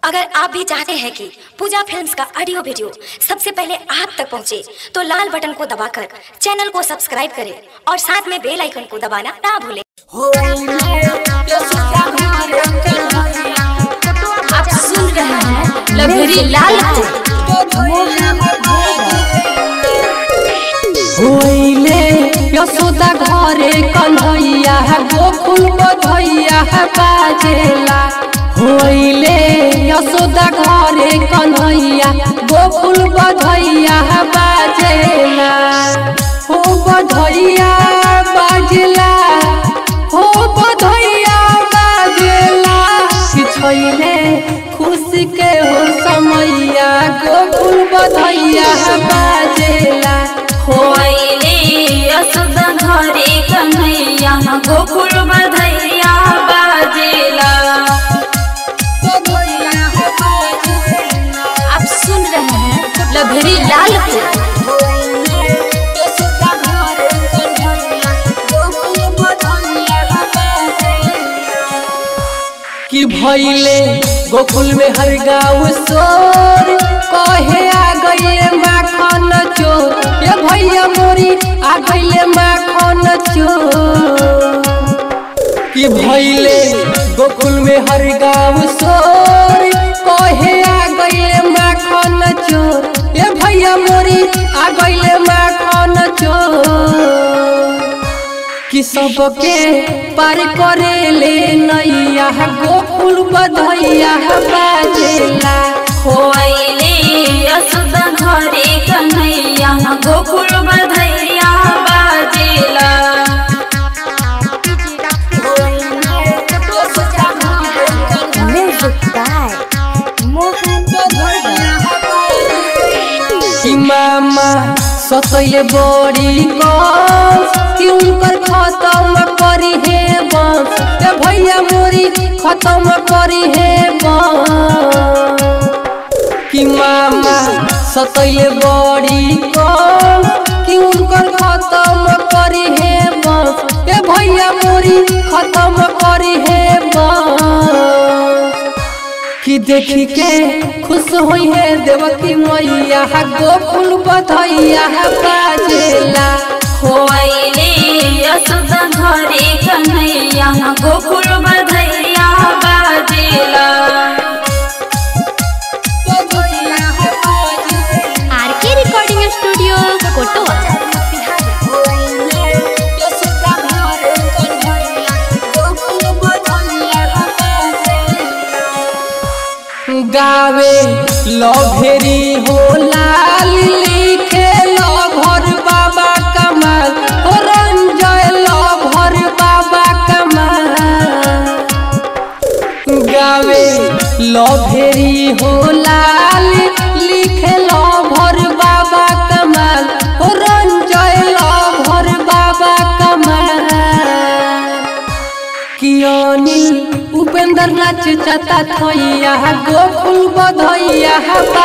अगर आप भी चाहते हैं कि पूजा फिल्म्स का ऑडियो वीडियो सबसे पहले आप तक पहुंचे, तो लाल बटन को दबाकर चैनल को सब्सक्राइब करें और साथ में बेल आइकन को दबाना ना भूलें आप सुन रहे हैं लभरी लाल को होइले यशोदा घरे कन्हैया गोकुल बधैया बाजेला होइले यशोदा घरे कन्हैया गोकुल बधैया बाजेला हो बधैया बाजेला हो बधैया बाजेला किछैले खुशी के हो समैया गोकुल बधैया बाजेला होइले यशोदा घरे कन्हैया गोकुल बधैया बाजेला आप सुन रहे हैं लभरी लाल को कि भैले गोकुल में हर गाँव सोर कहे आ गईले माखन चोर ये भैया मोरी आ गईले माखन चोर कि भैले गोकुल में हर गाँव सोर कहे आ गईले माखन चोर ये भैया मोरी आ गईले माखन चोर कि सबके पार करे ले नैया गोकुल बधैया बाजेला होइले यशोदा घरे कन्हैया गोकुल बधैया बाजेला कि मामा सतैले बड़ी कस कि उनकर खत्म करी हे बस ए भैया मोरी खत्म करी हे बस कि मामा सतैले बड़ी कस कि उनकर खत्म करी हे बस ए भैया मोरी खत्म करी हे बस कि देखी के खुश होई है देवकी मैया गोकुल बधैया बाजेला होइले यशोदा घरे कन्हैया गोकुल बधैया बाजेला आरके रिकॉर्डिंग स्टूडियो कोटवा गावे लभेरी हो लाल लिखे लभर बाबा कमाल हो रंजय लभर बाबा कमाल गावे लभेरी हो लाल लिखे लभर बाबा कमाल हो रंजय लभर बाबा कमाल कियानी उपेंद्र नाच चता थैया गोकुल बधैया